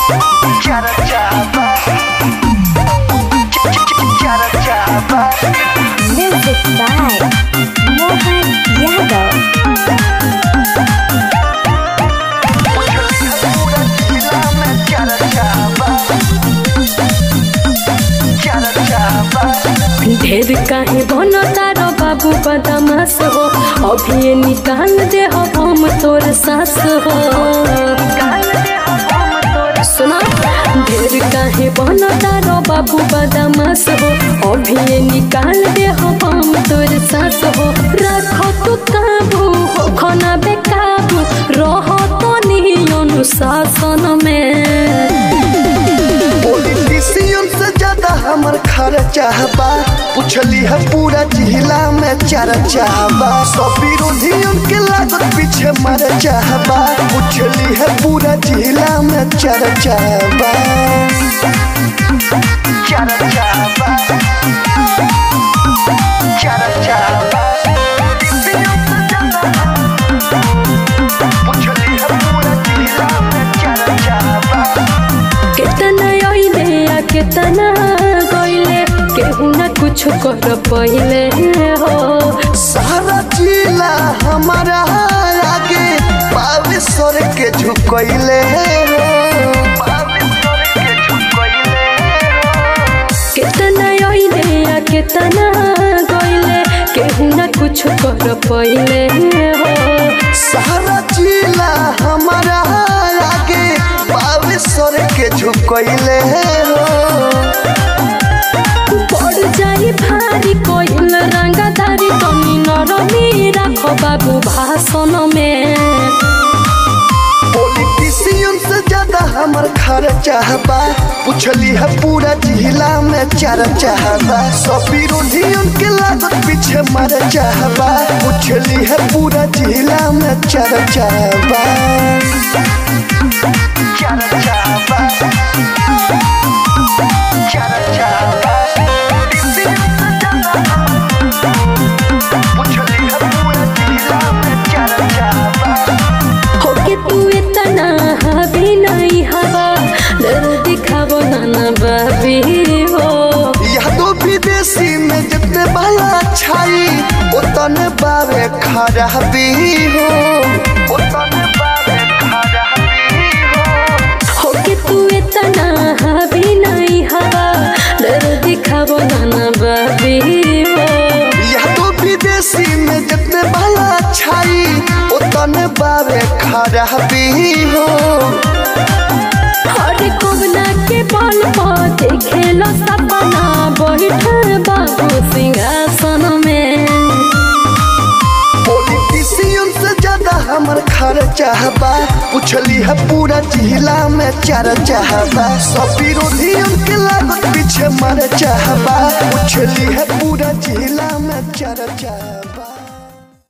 Music by Mohan Yadav. ढेर काहे बनो तारो बाबू बदमाश हो अभी निकाल दे हो हम तोर सास हो सुना ढेर काहे बनो तारो बाबू बदमाश हो अभी निकाल दे हो हम तोर सास हो रखो तू काबू हो खाना बेकाबू रहो तो नहीं अनुशासन में पॉलिटिशियन से ज्यादा हमर खर्चा बा पूछली है पूरा जिला में चर्चा बा सब विरोधियन के लागत पीछे मर चाहबा पूछली है पूरा जिला में चर्चा बा चर्चा बा चर्चा बा पूछली है पूरा जिला में चर्चा बा केतना अइले आ केतना गइले केहू ना कुछ कर पहिले हो सारा जिला हमारा आगे बालेश्वर के झुकैले केतना अइले आ केतना गइले केहू ना कुछ कर पहिले हो सारा जिला हमारा आगे बालेश्वर के झुकैले पड़ जाई भारी कोइल रंगदारी तनी नरमी राखो बाबू भाषण में पॉलिटिशियन से ज्यादा हमर खर्चा बा पूछली है पूरा जिला में चर्चा बा सब विरोधियन के लागत पीछे मर चाहबा पूछली है पूरा जिला में चर्चा बा चर्चा बा चर्चा बा पूछली है पूरा जिला में चर्चा बा होके तू इतना हावी नहीं हवा डर दिखावो नाना बाबी हो यादो विदेशी में जितने बाला छाई उतने बावे खराबी हो उतने बावे खराबी हो होके तू इतना हावी नहीं हवा डर दिखावो नाना बाबी हो यादो विदेशी में जितने बाला छाई उतने बावे खराबी हो हर कोवना के बल पर देखेलो सपना बैठल बाबू सिंहासन में पॉलिटिशियन से ज्यादा हमर खर्चा बा पूछली है पूरा जिला में चर्चा बा सब विरोधियन के लागत पीछे मर चाहबा पूछली है पूरा जिला में चर्चा बा